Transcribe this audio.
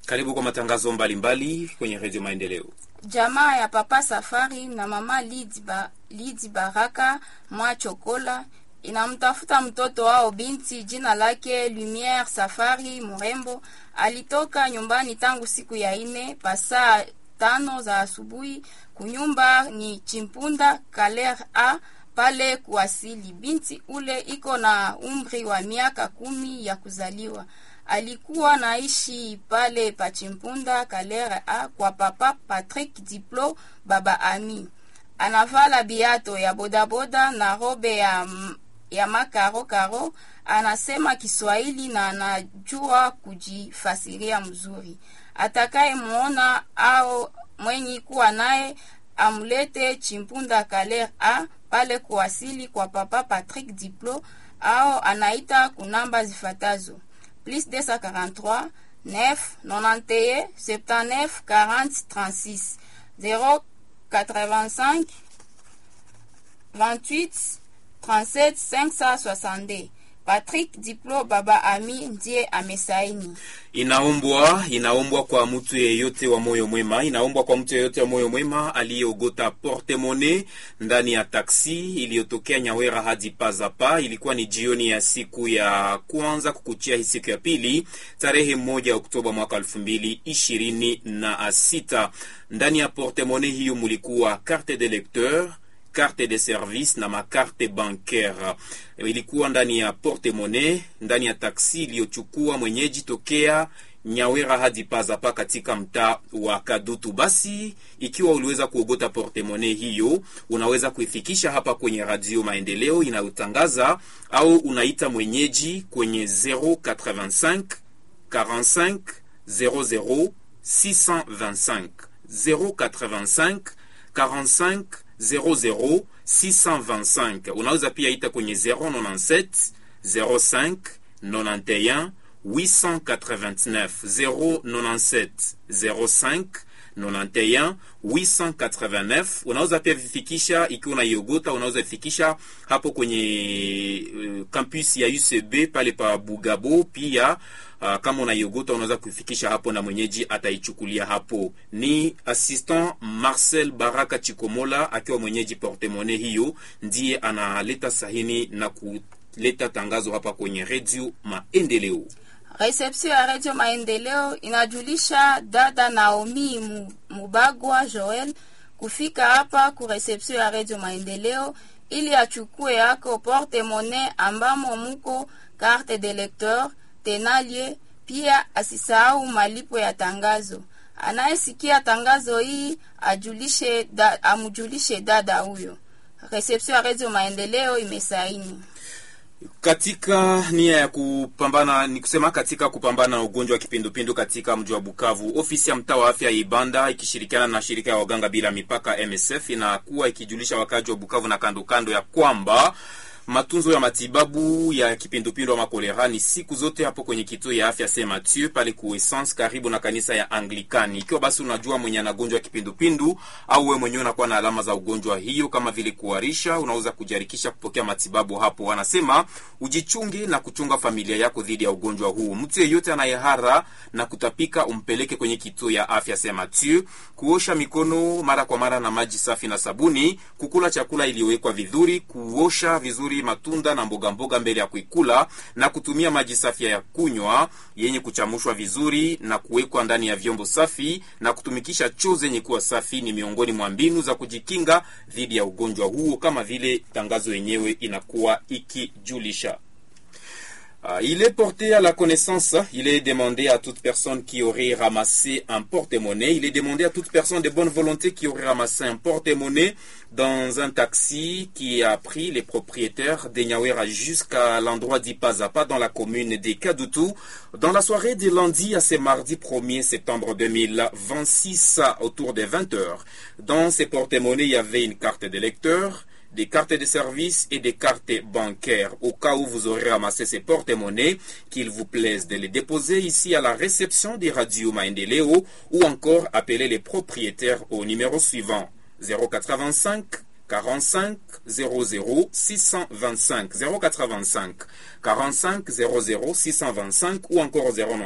Karibu kwa matangazo mbalimbali mbali kwenye Redio Maendeleo. Jamaa ya Papa Safari na Mama Lidi, ba, Lidi Baraka mwa Chokola inamtafuta mtoto wao binti jina lake Lumiere Safari Murembo. Alitoka nyumbani tangu siku ya ine pasaa tano za asubuhi. Kunyumba ni Chimpunda Kaler a pale kuwasili. Binti ule iko na umri wa miaka kumi ya kuzaliwa. Alikuwa naishi pale Pachimpunda Kalere a kwa papa Patrick Diplo baba Ami. Anavala biato ya bodaboda na robe ya, ya makaro karo. Anasema Kiswahili na anajua kujifasiria mzuri. Atakaye muona au mwenye kuwa naye amlete Chimpunda Kalere a pale kuwasili kwa papa Patrick Diplo au anaita kunamba zifatazo plus 243 9 91 79 40 36 085 28 37 562 Patrick Diplo baba Ami ndiye amesaini. Inaombwa, inaombwa kwa mtu yeyote wa moyo mwema, inaombwa kwa mtu yeyote wa moyo mwema aliyeogota portemone ndani ya taksi iliyotokea Nyawera hadi Pazapa. Ilikuwa ni jioni ya siku ya kwanza kukuchia hii siku ya pili, tarehe moja Oktoba mwaka elfu mbili ishirini na sita. Ndani ya portemone hiyo mulikuwa carte de lecteur carte de service na makarte bancaire. Ilikuwa ndani ya porte monnaie, ndani ya taksi iliyochukua mwenyeji tokea Nyawera hadi Pazapa katika mtaa wa Kadutu. Basi ikiwa uliweza kuogota porte monnaie hiyo, unaweza kuifikisha hapa kwenye Radio Maendeleo inayotangaza au unaita mwenyeji kwenye 085 45 00 625 085 45 00 625. Unaweza pia ita kwenye 097 05 91 889 097 05 91 889. Unaweza pia vifikisha ikiwa unaiogota, unaweza vifikisha hapo kwenye uh, campus ya UCB pale pa Bugabo pia Uh, kama unaiogota unaweza kuifikisha hapo na mwenyeji ataichukulia hapo. Ni assistant Marcel Baraka Chikomola akiwa mwenyeji portemone hiyo, ndiye analeta sahini na kuleta tangazo hapa kwenye redio Maendeleo. Reception ya redio Maendeleo inajulisha dada Naomi Mubagwa Joel kufika hapa ku reception ya redio Maendeleo ili achukue yako porte monnaie ambamo muko carte de lecteur tenalie pia asisahau malipo ya tangazo. Anayesikia tangazo hii ajulishe da, amujulishe dada huyo. Reception ya Radio Maendeleo imesaini katika nia ya kupambana ni kusema katika kupambana na ugonjwa wa kipindupindu katika mji wa Bukavu, ofisi ya mtaa wa afya ya Ibanda ikishirikiana na shirika ya waganga bila mipaka MSF inakuwa ikijulisha wakazi wa Bukavu na kando kando ya kwamba matunzo ya matibabu ya kipindupindu ama kolera ni siku zote hapo kwenye kituo ya afya Saint Mathieu pale kuessence karibu na kanisa ya Anglikani. Ikiwa basi unajua mwenye anagonjwa kipindupindu au wewe mwenyewe unakuwa na alama za ugonjwa hiyo kama vile kuharisha, unaweza kujiharikisha kupokea matibabu hapo. Wanasema ujichunge na kuchunga familia yako dhidi ya ugonjwa huu. Mtu yeyote anayehara na kutapika umpeleke kwenye kituo ya afya Saint Mathieu. Kuosha mikono mara kwa mara na maji safi na sabuni, kukula chakula iliyowekwa vizuri, kuosha vizuri matunda na mboga mboga mbele ya kuikula na kutumia maji safi ya kunywa yenye kuchamushwa vizuri na kuwekwa ndani ya vyombo safi na kutumikisha choo zenye kuwa safi ni miongoni mwa mbinu za kujikinga dhidi ya ugonjwa huo, kama vile tangazo yenyewe inakuwa ikijulisha. Uh, il est porté à la connaissance, il est demandé à toute personne qui aurait ramassé un porte-monnaie, il est demandé à toute personne de bonne volonté qui aurait ramassé un porte-monnaie dans un taxi qui a pris les propriétaires de Nyawera jusqu'à l'endroit d'Ipazapa dans la commune de Kadutu dans la soirée de lundi à ce mardi 1er septembre 2026 autour des 20 heures. Dans ces porte-monnaies, il y avait une carte de lecteur, des cartes de service et des cartes bancaires. Au cas où vous aurez ramassé ces porte-monnaies, qu'il vous plaise de les déposer ici à la réception des radios Maendeleo ou encore appeler les propriétaires au numéro suivant 085 45 00 625 085 45 00 625 ou encore 09